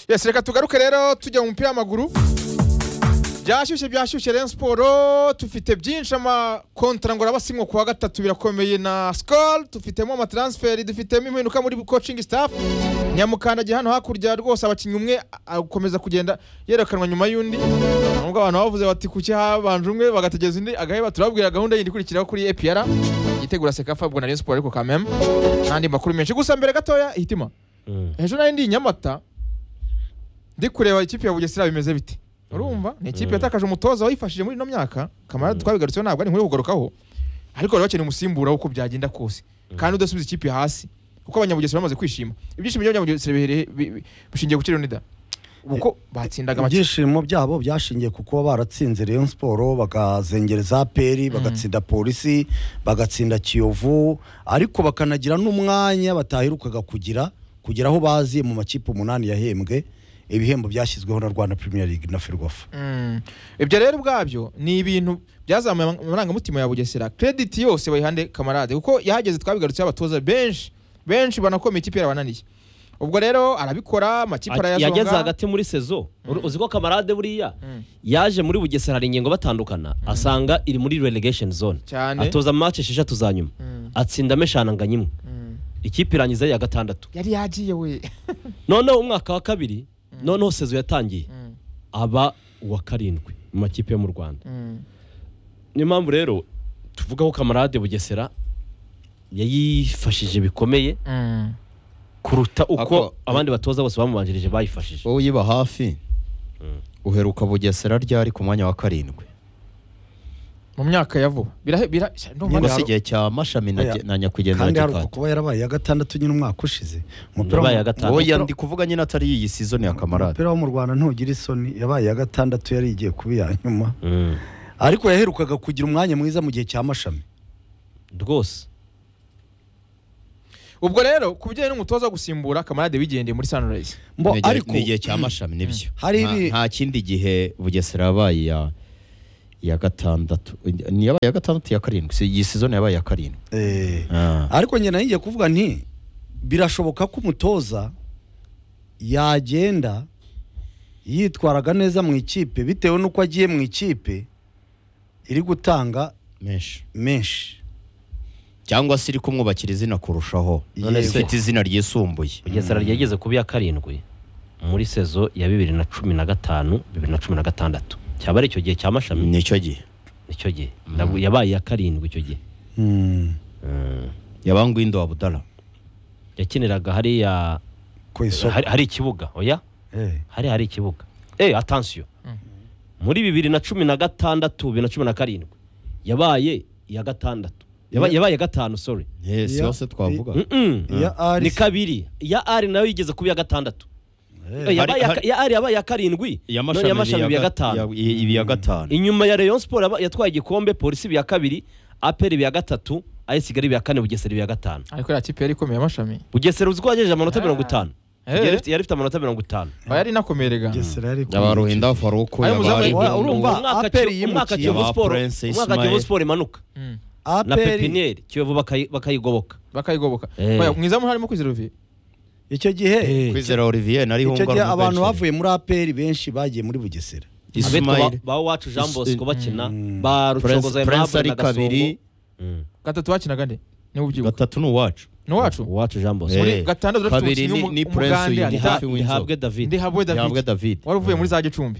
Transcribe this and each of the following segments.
Yes, reka tugaruke rero tujya mu mupira w'amaguru byashyushye byashyushye rero siporo tufite byinshi amakontara ngo arabasinwa ku wa gatatu birakomeye na sikoro dufitemo amataransiferi dufitemo impinduka muri kocingi sitafu nyamukandagiye hano hakurya rwose abakinnyi umwe akomeza kugenda yerekanwa nyuma y'undi nubwo abantu bavuze bati kuki habanje umwe bagategereza undi agaheba turababwira gahunda yindi ikurikiraho kuri epr igitegura sekafa ubwo na rayon siporo ariko kameme n'andi makuru menshi gusa mbere gatoya hitima ejo nari ndi i nyamata ndi kureba ikipe ya bugesera bimeze bite urumva ni ikipe yatakaje umutoza wayifashije muri ino myaka kamara twabigarutseho ntabwo ari nkuru yo kugarukaho ariko bari bakeneye umusimbura w'uko byagenda kose kandi udasubiza ikipe hasi kuko abanyabugesera bamaze kwishima ibyishimo by'abanyabugesera bihereye- bi- bi- bishingiye ku kiriro nida uko batsindaga amakipe ibyishimo byabo byashingiye ku kuba baratsinze Rayon Sport bakazengereza APR bagatsinda polisi bagatsinda Kiyovu ariko bakanagira n'umwanya bataherukaga kugira kugera aho baziye mu makipe umunani yahembwe ibihembo byashyizweho na Rwanda Premier League na Ferwafa Mm. ibyo rero ubwabyo ni ibintu byazamuye ama- amarangamutima ya bugesera krediti yose bayihande kamarade kuko yahageze twabigarutseho abatoza benshi benshi banakomeye ikipe yarabananiye ubwo rero arabikora amakipe yageze arayazonga hagati muri sezo Uri- uzi ko kamarade buriya yaje muri bugesera hari ingingo batandukana asanga iri muri relegation zone Cyane. atoza match esheshatu za nyuma atsindamo eshanu anganya imwe ikipe irangiza ya gatandatu yari yagiye we noneho umwaka wa kabiri noneho sezo yatangiye aba uwa karindwi mu makipe yo mu rwanda Mm. niyo mpamvu rero tuvuga ko kamarade bugesera yayifashije bikomeye Mm. kuruta uko Ako- abandi batoza bose bamubanjirije bayifashije wowe uyiba hafi uheruka bugesera ryari ku mwanya wa karindwi mu myaka ya vuba birahe bira sha, ndumva niba si hari- igihe cya mashami na Oya. na nyakwigendera kandi haruka gikati kuba yarabaye iya gatandatu nyine umwaka ushize Umupira Yabaye iya w'amaguru- gatanu. wowe ndi kuvuga nyine atari iyi sizoni ya kamarade umupira wo mu Rwanda ntugira isoni yabaye iya gatandatu yari igiye kuba iya nyuma Mm. ariko yaherukaga kugira umwanya mwiza mu gihe cya mashami rwose ubwo rero ku bijyanye n'umutoza wo gusimbura kamarade wigendeye muri sunrise Mbo, Ni igihe- ariko ni igihe cya mashami nibyo Hari Nta- ibi- nta kindi gihe bugesera yabaye iya iya gatandatu ni yabaye iya gatandatu ya karindwi si iyi sizoni yabaye iya karindwi Eh, Ah. ariko njye nayo ngiye kuvuga nti birashoboka ko umutoza yagenda yitwaraga neza mu ikipe bitewe n'uko agiye mu ikipe iri gutanga menshi menshi cyangwa se iri kumwubakira izina kurushaho none Yego. se ifite izina ryisumbuye bugesera ryageze ku ya karindwi muri sezo ya bibiri na cumi na gatanu bibiri na cumi na gatandatu cyaba ari icyo gihe cya mashami nicyo gihe icyo gihe Nabu- yabaye iya karindwi icyo gihe Mm. yabanguye indo wa budara yakiniraga hariya ku isoko hari- hari ikibuga oya Eh, hari hari ikibuga eh atansiyo muri bibiri na cumi na gatandatu bibiri na cumi na karindwi yabaye iya gatandatu Yaba- Ya- yabaye iya gatanu sorry si Ya- yose twavuga Mm-mm. iya ari ni kabiri iya ari nayo yigeze ku ya gatandatu Eh, yabaye iya- hari- iya ari yabaye iya karindwi none iya mashami iba iya gatanu ibi ya gatanu inyuma ya Rayon Sport yaba- yatwaye igikombe polisi iba iya kabiri aperi iba iya gatatu ayo kigali iba iya kane bugesera iba iya gatanu ariko iriya kipe yari ikomeye amashami bugesera uzi ko yagejeje amanota Ah. mirongo itanu Eh. yari ifite- yari ifite amanota mirongo itanu aba yari inakomeye rega Bugesera yari ku- abaruhinda faruko Ayo muzamu- yabari Wa- urumva umwaka aperi Kiyo- umwaka yimukiye Kiyovu ba Sport- Prince umwaka Ismael. Kiyovu Sport imanuka Mm. na aperi pepiniyeri kiyovu bakayi- bakayigoboka bakayigoboka Eh. Oya, mwiza muri harimo kwizera uvi icyo gihe kwizera olivier nari icyo gihe hungara abantu bavuye muri aperi benshi bagiye muri bugesera abitwa ba- ismail ba wacu jean bosco bakina Mm. ba rucogoza prince Prince aimable ari na gasongo kabiri Mm. gatatu bakinaga nde niwe ubyibuka gatatu ni uwacu ni uwacu uwacu jean bosco muri Eh, gatandatu dufite kabiri umukinnyi ni- ni w'umu- Prince w'umugande uyu Anita- hafi w'inzoga. ihabwe david ndihabwe yahabwe david david wari uvuye muri za gicumbi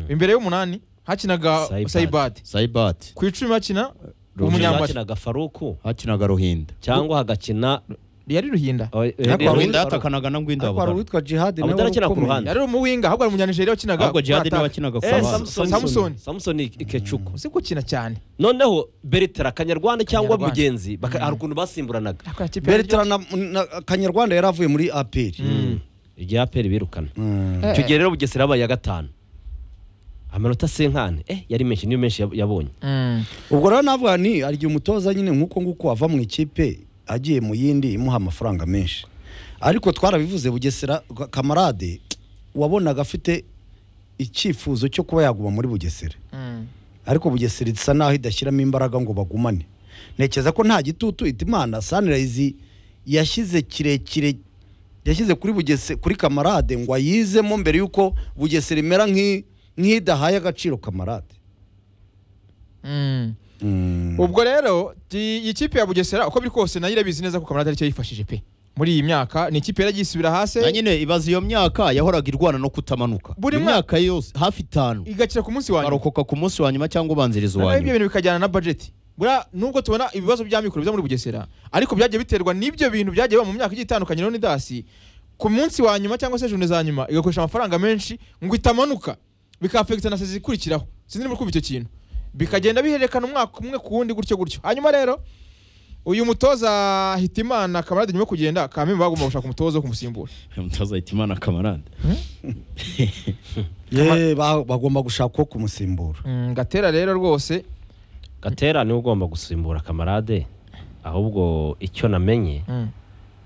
imbere y'umunani hakinaga Saibad. sayibadi saibat ku icumi hakina umunyambari umunyakinaga faruku hakinaga ruhinda cyangwa hagakina yari ruhinda Ariko ruhinda Ruhinda yatakanaga na ngwinda ariko hari abudara uwitwa jihadi nawe Abudara akina ku wari ukomeye. ruhande. yari umuwinga ahubwo ari umunyanijeriya wakinaga ahubwo jihadi ataka. niwe wakinaga Eh, fabara Samson. samusoni ikecuku uzi gukina cyane noneho beretera akanyarwanda cyangwa Akanyarwanda. mugenzi baka- hari ukuntu basimburanaga Ariko aya kipe yari beretera na na- kanyarwanda yari avuye muri aperi igihe aperi birukana Mm. Eh. icyo gihe rero bugesera yabaye iya gatanu amanota senkani eh yari menshi niyo menshi yab- yabonye Mm. ubwo rero navuga ni hari igihe umutoza nyine nk'uko nguko ava mu ikipe agiye mu yindi imuha amafaranga menshi ariko twarabivuze bugesera kamarade wabonaga afite icyifuzo cyo kuba yaguma muri bugesera Mm. ariko bugesera isa naho idashyiramo imbaraga ngo bagumane ntekereza ko nta gitutu ita imana sanirayizi yashyize kirekire yashyize kuri bugese kuri kamarade ngo ayizemo mbere y'uko bugesera imera nk'i- nk'idahaye agaciro kamarade Mm. Mm. ubwo rero ti- iyi kipe ya bugesera uko biri kose nayo irabizi neza ko kamarade aricyo yifashije pe muri iyi myaka ni ikipe yari yisubira hasi na nyine ibaza iyo myaka yahoraga irwana no kutamanuka Buri Iyo mwaka- myaka yose hafi itanu igakira ku munsi wa nyuma barokoka ku munsi wa nyuma cyangwa ubanziriza Na uwa nayo ibyo nyuma bintu bikajyana na budget buriya nubwo tubona ibibazo bya mikoro biza muri bugesera ariko byagiye biterwa n'ibyo bintu byagiye biba mu myaka igiye itandukanye rero nidasi ku munsi wa nyuma cyangwa se juni za nyuma igakoresha amafaranga menshi ngo itamanuka bikafekita na sezi ikurikiraho sinzi niba kumva icyo kintu bikagenda bihererekana umwaka umwe ku wundi gutyo gutyo hanyuma rero uyu mutoza hitimana kamarade nyuma yo kugenda kamembe bagomba gushaka umutoza wo kumusimbura umutoza hitimana kamarade Ye, ba- bagomba gushaka uwo kumusimbura Mm, gatera rero rwose gatera niwe ugomba gusimbura kamarade ahubwo icyo namenye Mm.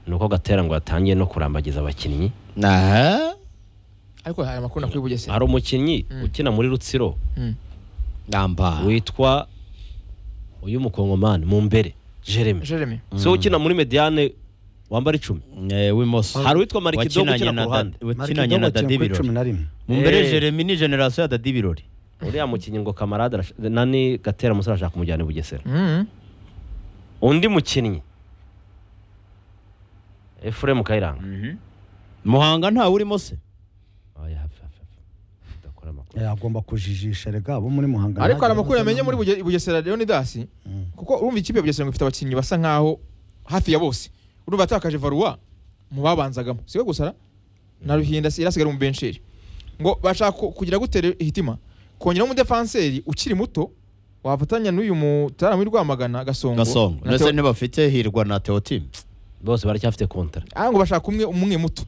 ni uko gatera ngo yatangiye no kurambagiza abakinnyi Aha. ariko hari amakuru nakuri bugesera hari umukinnyi Mm. ukina muri rutsiro Mm. namba witwa uyu mukongomani mu mbere jeremy Jeremy si we ukina muri mediane wambara icumi Eh, w'imoso hari uwitwa marikidogo Wakinanye ukina ku na ruhande Da- wakinanye na Mark Dogo dadi akina kuri cumi birori na rimwe mu mbere Eh. jeremy ni generasiyo ya dadi birori uriya mukinnyi ngo kamarade arash- nani gatera musore arashaka kumujyana i bugesera Mm. undi mukinnyi efuremu kayiranga muhanga ntawe urimo se Oya, hafi, hafi, hafi. Udakora amakuru. Eh, agomba kujijisha rega abo muri muhanga ariko hari ntagira amakuru bazana yamenye muri mu- Buge- bugesera leonidasi kuko urumva ikipe ya bugesera ngo ifite abakinnyi basa nkaho hafi ya bose urumva yatakaje varua mu babanzagamo si we gusa ra? na ruhinda si- yari asigaye ari mu bensheri ngo bashaka ku- kugira gutera hitima kongeraho umudefanseri ukiri muto wafatanya n'uyu mutarama w'i rwamagana gasongo gasongo Na ndetse Theo- ntibafite hirwa na teotimu bose baracyafite kontara Ah, ngo bashaka umwe umwe muto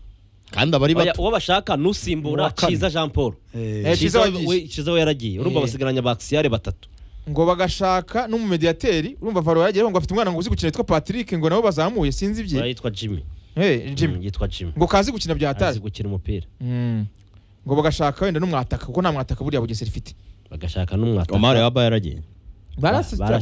kandi abari Oya, bato uwo bashaka Uwa nusimbura kane. kiza jean paul Eh, Eh, Kiza Kiza wagiye. we- kiza we yaragiye urumva Eh. basigaranye abakisiyare batatu ngo bagashaka n'umumediyateri urumva varua yaragiye ngo afite umwana ngo uzi gukina yitwa patrick ngo nabo bazamuye sinzi ibye yitwa jimmy Eh, Mm, Jimmy. yitwa jimmy ngo kazi gukina bya hatari azi gukina umupira Mm. ngo bagashaka wenda n'umwataka kuko nta mwataka buriya bugesera ifite bagashaka n'umwataka omar yaba yaragiye barashyira